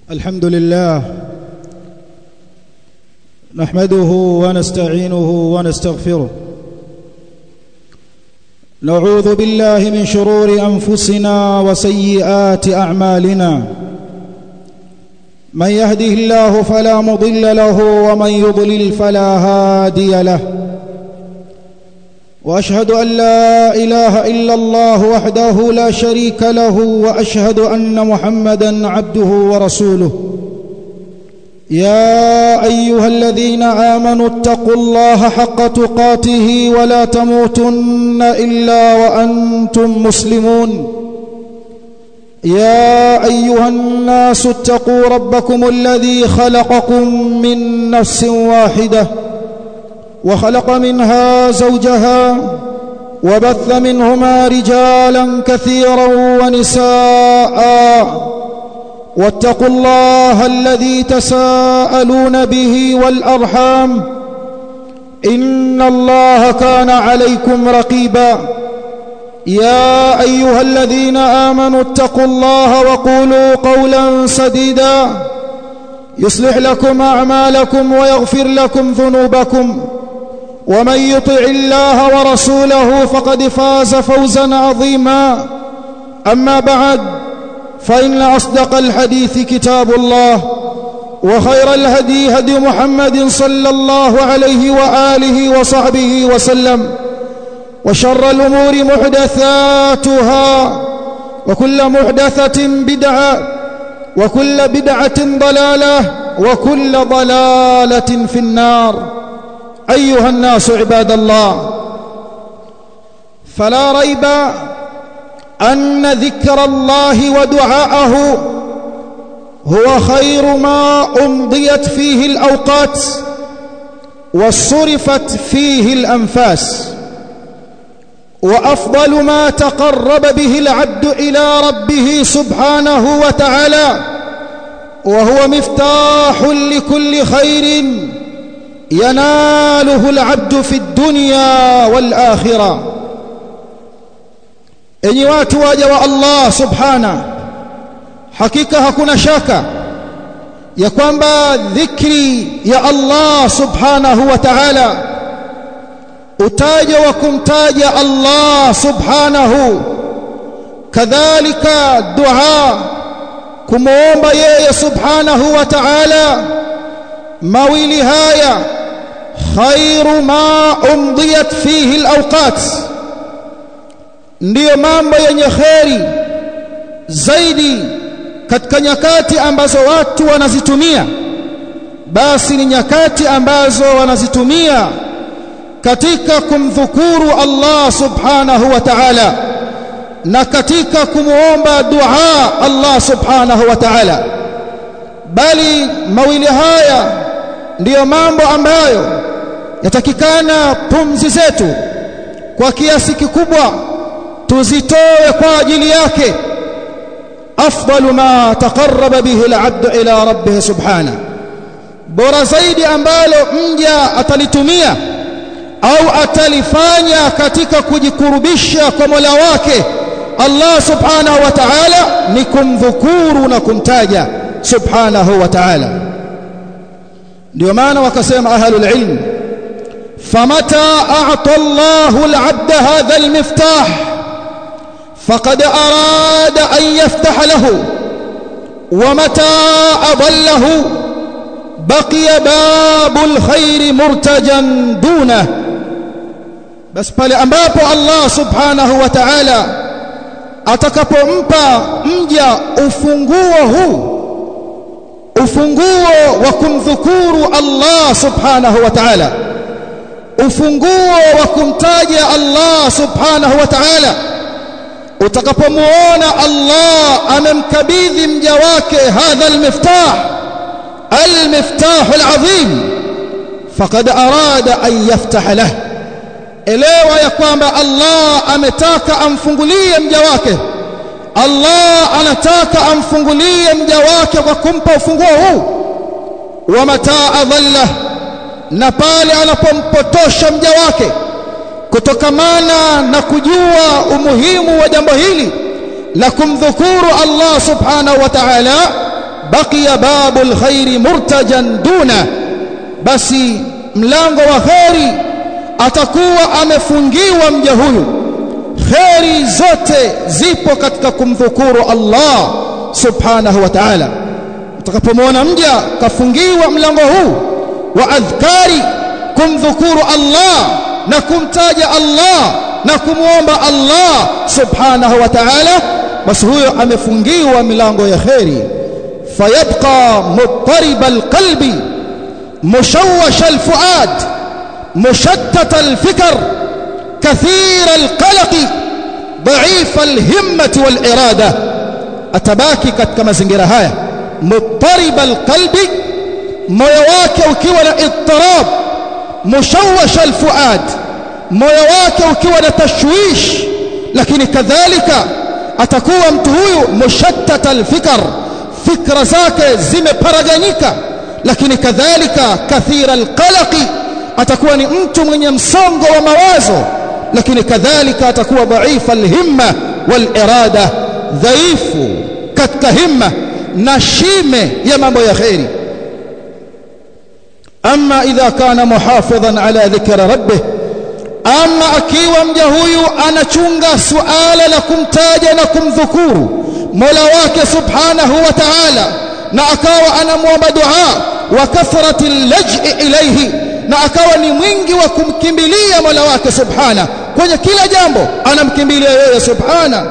الحمد لله نحمده ونستعينه ونستغفره نعوذ بالله من شرور انفسنا وسيئات اعمالنا من يهده الله فلا مضل له ومن يضلل فلا هادي له واشهد ان لا اله الا الله وحده لا شريك له واشهد ان محمدا عبده ورسوله يا ايها الذين امنوا اتقوا الله حق تقاته ولا تموتن الا وانتم مسلمون يا ايها الناس اتقوا ربكم الذي خلقكم من نفس واحده وخلق منها زوجها وبث منهما رجالا كثيرا ونساء واتقوا الله الذي تساءلون به والارحام ان الله كان عليكم رقيبا يا ايها الذين امنوا اتقوا الله وقولوا قولا سديدا يصلح لكم اعمالكم ويغفر لكم ذنوبكم ومن يطع الله ورسوله فقد فاز فوزا عظيما اما بعد فان اصدق الحديث كتاب الله وخير الهدي هدي محمد صلى الله عليه واله وصحبه وسلم وشر الامور محدثاتها وكل محدثه بدعه وكل بدعه ضلاله وكل ضلاله في النار ايها الناس عباد الله فلا ريب ان ذكر الله ودعاءه هو خير ما امضيت فيه الاوقات وصرفت فيه الانفاس وافضل ما تقرب به العبد الى ربه سبحانه وتعالى وهو مفتاح لكل خير يناله العبد في الدنيا والاخره enyi watu waja wa Allah subhana hakika hakuna shaka ya kwamba dhikri ya Allah subhanahu wa ta'ala utaja wa kumtaja Allah subhanahu kadhalika dua kumuomba yeye subhanahu wa ta'ala mawili haya khairu ma umdiyat fihi alawqat ndiyo mambo yenye kheri zaidi katika nyakati ambazo watu wanazitumia basi ni nyakati ambazo wanazitumia katika kumdhukuru Allah subhanahu wa ta'ala na katika kumuomba dua Allah subhanahu wa ta'ala bali mawili haya ndiyo mambo ambayo yatakikana pumzi zetu kwa kiasi kikubwa tuzitoe kwa ajili yake afdalu ma taqarraba bihi al-'abd ila rabbih subhana bora zaidi ambalo mja atalitumia au atalifanya katika kujikurubisha kwa Mola wake Allah subhanahu wa ta'ala ni kumdhukuru na kumtaja subhanahu wa ta'ala ndio maana wakasema ahlul ilm famata a'ta Allahu al-'abda hadha al-miftah فقد أراد أن يفتح له ومتى أضله بقي باب الخير مرتجا دونه بس pale ambapo Allah subhanahu wa ta'ala atakapompa mja ufunguo huu ufunguo wa kumdhukuru Allah subhanahu wa ta'ala ufunguo wa kumtaja Allah subhanahu wa ta'ala utakapomuona Allah amemkabidhi mja wake hadha almiftah almiftah alazim faqad arada an yaftah lahu elewa ya kwamba Allah ametaka amfungulie mja wake Allah anataka amfungulie mja wake kwa kumpa ufunguo huu wa mataa dhalla na pale anapompotosha mja wake kutokamana na kujua umuhimu wa jambo hili la kumdhukuru Allah subhanahu wa ta'ala baqiya babul khairi murtajan duna basi mlango wa kheri atakuwa amefungiwa mja huyu kheri zote zipo katika kumdhukuru Allah subhanahu wa ta'ala utakapomwona mja kafungiwa mlango huu wa adhkari kumdhukuru Allah na kumtaja Allah na kumwomba Allah subhanahu wa ta'ala basi huyo amefungiwa milango ya kheri fayabqa muttarib alqalbi mushawwash alfuad mushattat alfikr kathir alqalq ضعيف الهمة والإرادة atabaki katika mazingira haya muttarib alqalbi moyo wake ukiwa na ittirab mushawwash alfuad moyo wake ukiwa na tashwish lakini kadhalika atakuwa mtu huyu mushattat alfikr fikra zake zimeparaganyika lakini kadhalika kathira alqalaqi atakuwa ni mtu mwenye msongo wa mawazo lakini kadhalika atakuwa dhaifa alhimma walirada dhaifu katika himma na shime ya mambo ya khairi ama idha kana muhafidhan ala dhikra rabbih ama akiwa mja huyu anachunga suala la kumtaja na kumdhukuru Mola wake subhanahu wa ta'ala na akawa anamwomba dua wa kathrati laj'i ilayhi na akawa ni mwingi wa kumkimbilia Mola wake subhana kwenye kila jambo anamkimbilia yeye subhana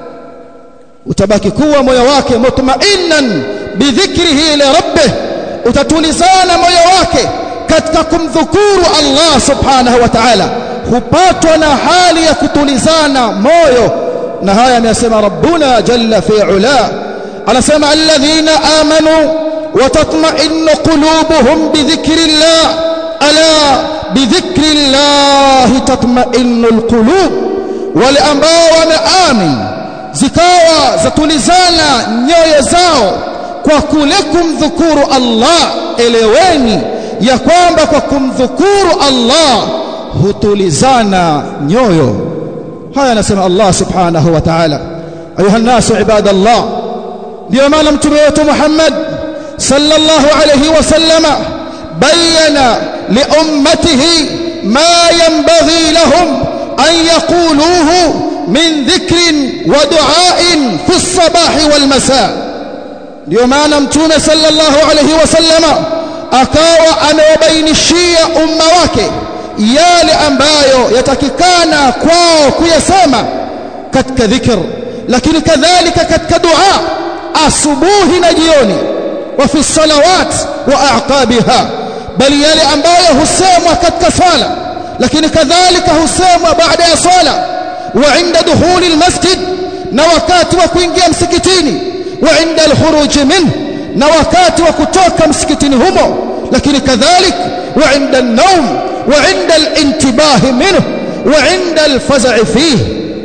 utabaki kuwa moyo wake mutma'innan bidhikrihi li rabbih utatulizana moyo wake katika kumdhukuru Allah subhanahu wa ta'ala hupatwa na hali ya kutulizana moyo na haya amesema rabbuna jalla fi ula anasema alladhina amanu wa tatma'innu qulubuhum bi dhikrillah ala bi dhikrillah tatma'innu alqulub wale ambao wameamini zikawa zatulizana nyoyo zao kwa kule kumdhukuru Allah eleweni ya kwamba kwa kumdhukuru Allah hutulizana nyoyo haya anasema Allah subhanahu wa ta'ala ayuha nasu ibadallah ndio maana mtume wetu Muhammad sallallahu alayhi wasallama bayana liummatihi ma yanbaghi lahum an yaquluhu min dhikrin wa du'ain fi as-sabah wal masa ndio maana mtume sallallahu alayhi wasallama akawa amewabainishia umma wake yale ambayo yatakikana kwao kuyasema katika dhikr lakini kadhalika katika dua asubuhi na jioni wa fi salawat wa aqabiha bali yale ambayo husemwa katika swala lakini kadhalika husemwa baada ya swala wa inda dukhuli almasjid na wakati wa kuingia msikitini wa inda alkhuruj minhu na wakati wa kutoka msikitini humo lakini kadhalik wa inda an-nawm wa inda al-intibah minhu wa inda al-faz'i fihi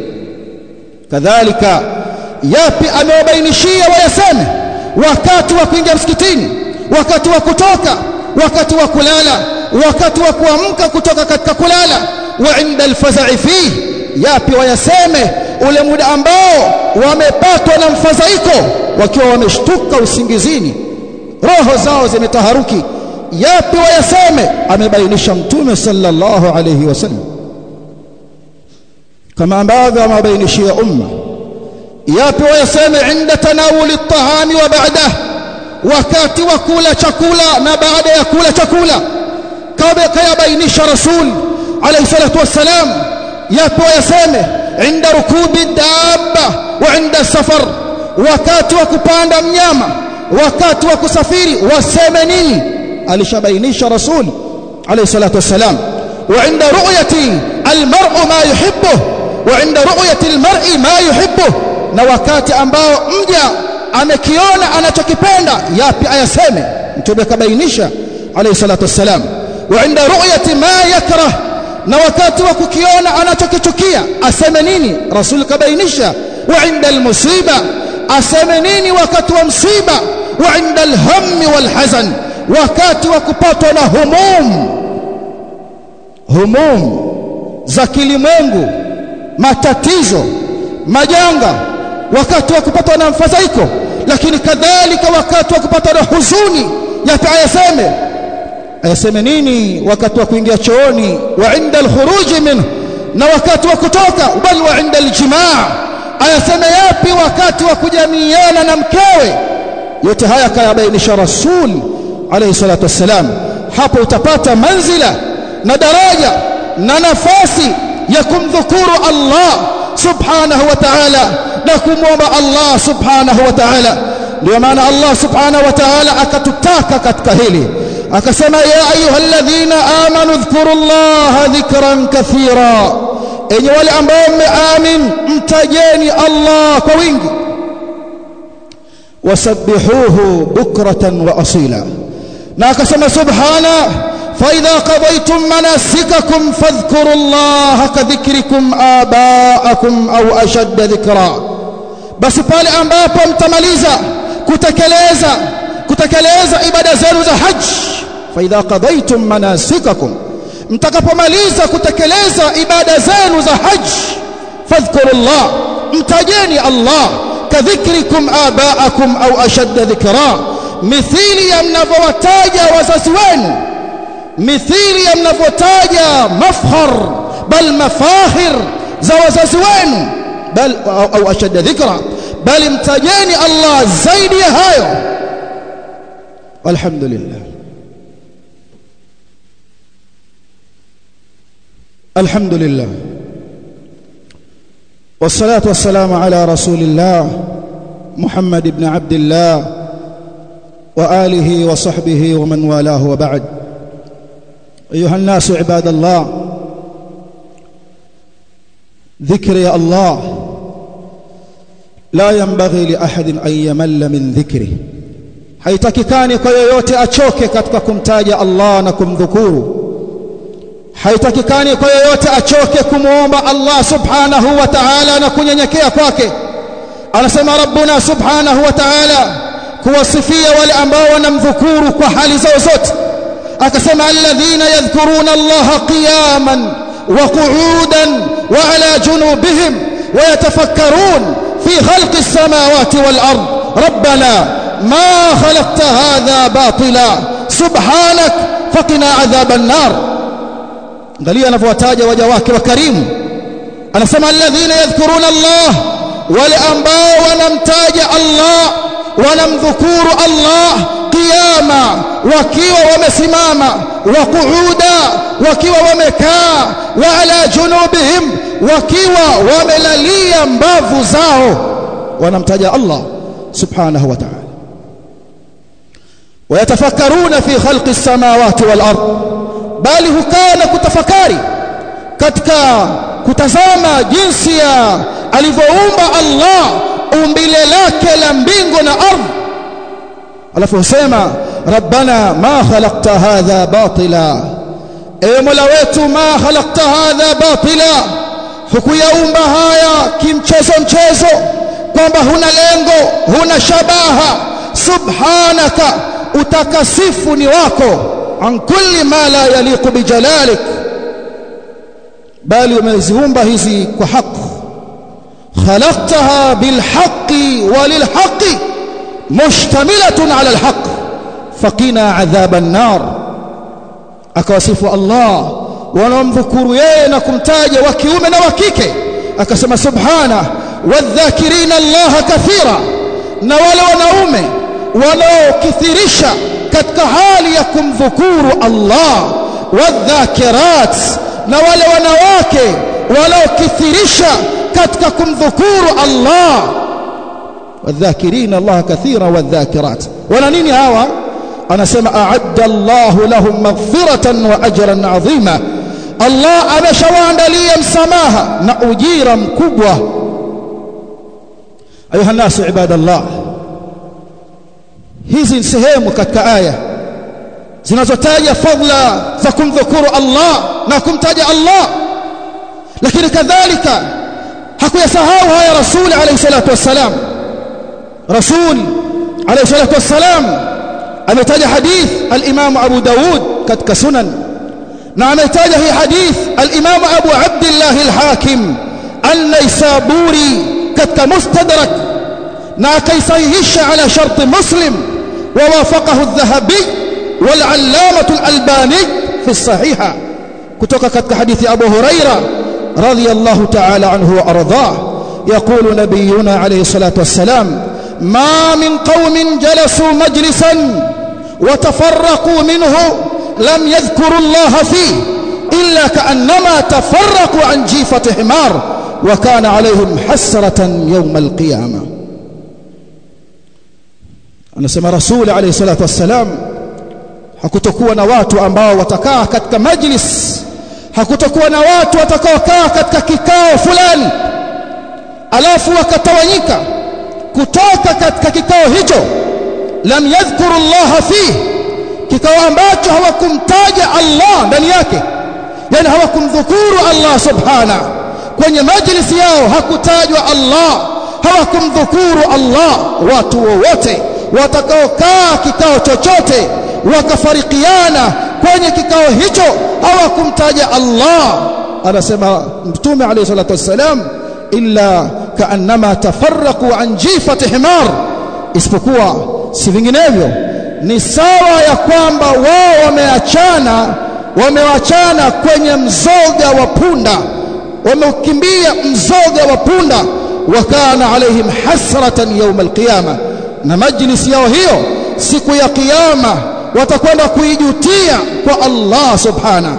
kadhalika yapi amewabainishia wayaseme wakati wa kuingia msikitini wakati wa kutoka wakati wa kulala wakati wa kuamka kutoka katika kulala wa inda al-faz'i fihi yapi wayaseme ule muda ambao wamepatwa na mfadhaiko wakiwa wameshtuka usingizini roho zao zimetaharuki yapi wayaseme amebainisha mtume sallallahu alayhi wasallam kama ambavyo amebainishia umma yapi wayaseme inda tanawuli at-tahami wa ba'dah wakati wa kula chakula na baada ya kula chakula kama kayabainisha rasul alayhi salatu wassalam yapi wayaseme inda rukubi dabba wa inda safar wakati wa kupanda mnyama wakati wa kusafiri waseme nini alishabainisha rasul alayhi salatu wassalam wa inda ru'yati almar'u ma yuhibbu wa inda ru'yati almar'i ma yuhibbu na wakati ambao mja amekiona anachokipenda yapi ayaseme mtume kabainisha alayhi salatu wassalam wa inda ru'yati ma yakrah na wakati wa kukiona anachokichukia aseme nini rasul kabainisha wa inda almusiba aseme nini wakati wa msiba wa inda alhammi walhazan wakati wa kupatwa na humum humum za kilimwengu matatizo majanga wakati wa kupatwa na mfadhaiko lakini kadhalika wakati wa kupatwa na huzuni yapi ayaseme ayaseme nini wakati wa kuingia chooni wa inda alkhuruj minhu na wakati wa kutoka bal wa inda aljimaa ayaseme yapi wakati wa kujamiana na mkewe yote haya kayabainisha rasul alayhi salatu wassalam hapo utapata manzila na daraja na nafasi ya kumdhukuru Allah subhanahu wa ta'ala na kumwomba Allah subhanahu wa ta'ala ndio maana Allah subhanahu wa ta'ala akatutaka katika hili akasema ya ayyuhalladhina amanu dhkurullaha dhikran kathira enyi wale ambao mmeamin mtajeni Allah kwa wingi wasabbihuhu bukratan wa asila na akasema subhana فإذا قضيتم مناسككم فاذكروا الله كذكركم آباءكم أو أشد ذكرا basi pale ambapo mtamaliza kutekeleza kutekeleza ibada zenu za haji faidha qadaytum manasikakum mtakapomaliza kutekeleza ibada zenu za haji fadhkurullah mtajeni Allah kadhikrikum abaakum au ashadda dhikra mithili ya mnavyowataja wazazi wenu mithili ya mnavyotaja mafhar bal mafahir za wazazi wenu bal au ashadda dhikra bali mtajeni Allah zaidi ya hayo alhamdulillah alhamdulillah والصلاه والسلام على رسول الله محمد بن عبد الله واله وصحبه ومن والاه وبعد ايها الناس عباد الله ذكر يا الله لا ينبغي لاحد ان يمل من ذكره haitakikani kwa yoyote achoke katika kumtaja Allah na kumdhukuru haitakikani kwa yoyote achoke kumwomba Allah subhanahu wa ta'ala na kunyenyekea kwake anasema rabbuna subhanahu wa ta'ala kuwasifia wale ambao wanamdhukuru kwa hali zao zote akasema alladhina yadhkuruna Allah qiyaman wa qu'udan wa ala junubihim wa yatafakkarun fi khalqi as-samawati wal ard rabbana ما خلقت هذا باطلا سبحانك فقنا عذاب النار angalia anavyowataja waja wake wa karimu anasema alladhina yadhkuruna Allah wale ambao wanamtaja Allah wanamdhukuru Allah qiyama wakiwa wamesimama wa qu'uda wakiwa wamekaa wa ala junubihim wakiwa wamelalia mbavu zao wanamtaja Allah subhanahu wa ta'ala ويتفكرون في خلق السماوات والارض bali hukaa na kutafakari katika kutazama jinsi ya alivyoumba Allah umbile lake la mbingu na ardhi alafu husema rabbana ma khalaqta hadha batila ewe mola wetu ma khalaqta hadha batila hukuyaumba haya kimchezo mchezo kwamba huna lengo huna shabaha subhanaka utakasifu ni wako an kulli ma la yaliqu bijalalik bali umeziumba hizi kwa haki khalaqtaha bilhaqqi walilhaqqi mushtamilatun ala alhaq faqina adhaban nar akawasifu Allah wanaomdhukuru yeye na kumtaja wa kiume na wa kike akasema subhana wadhakirina Allah kathira na wale wanaume wanaokithirisha katika hali ya kumdhukuru Allah wadhakirat na wale wanawake wanaokithirisha katika kumdhukuru Allah wadhakirina Allah kathira wadhakirat wana nini hawa anasema a'adda Allah lahum maghfiratan wa ajran 'azima Allah ameshawaandalia msamaha na ujira mkubwa ayuha nasu ibadallah hizi ni sehemu katika aya zinazotaja fadla za kumdhukuru Allah na kumtaja Allah lakini kadhalika hakuyasahau haya rasul alayhi salatu wassalam rasul alayhi salatu wassalam ametaja hadith al-imam Abu Daud katika sunan na ametaja hii hadith al-imam Abu Abdullah al-Hakim an-Naisaburi katika mustadrak na akaisahihisha ala sharti muslim ووافقه الذهبي والعلامة الألباني في الصحيحة كتوك كتك حديث أبو هريرة رضي الله تعالى عنه وأرضاه يقول نبينا عليه الصلاة والسلام ما من قوم جلسوا مجلسا وتفرقوا منه لم يذكروا الله فيه إلا كأنما تفرقوا عن جيفة حمار وكان عليهم حسرة يوم القيامة anasema rasuli alayhi salatu wassalam hakutokuwa na watu ambao watakaa katika majlis hakutokuwa na watu watakaokaa katika kikao fulani alafu wakatawanyika kutoka katika kikao hicho lam yadhkuru Allah fihi kikao ambacho hawakumtaja Allah ndani yake yani hawakumdhukuru Allah subhana kwenye majlisi yao hakutajwa Allah hawakumdhukuru Allah watu wowote watakaokaa kikao chochote wakafarikiana kwenye kikao hicho hawakumtaja Allah anasema mtume alayhi salatu wassalam illa kaannama tafarraqu an jifati himar isipokuwa si vinginevyo ni sawa ya kwamba wao wameachana wamewachana kwenye mzoga wa punda wameukimbia mzoga wa punda wakana alaihim hasratan yawm alqiyama na majlisi yao hiyo siku ya kiyama watakwenda kuijutia kwa Allah subhana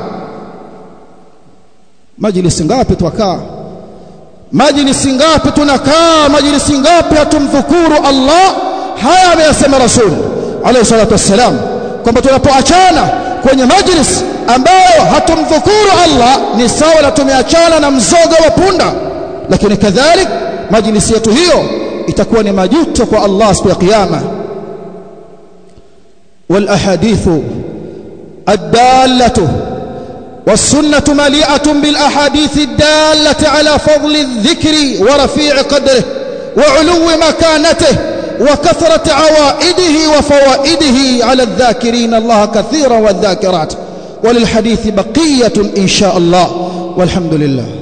majlisi ngapi twakaa majlisi ngapi tunakaa majlisi ngapi hatumdhukuru Allah haya ameyasema rasul alayhi salatu wassalam kwamba tunapoachana kwenye majlis ambayo hatumdhukuru Allah ni sawa na tumeachana na mzoga wa punda lakini kadhalik majlisi yetu hiyo itakuwa ni majuto kwa Allah siku ya kiyama wal ahadithu الدالة والسنة مليئة بالأحاديث الدالة على فضل الذكر ورفيع قدره وعلو مكانته وكثرة عوائده وفوائده على الذاكرين الله كثيرا والذاكرات وللحديث بقية إن شاء الله والحمد لله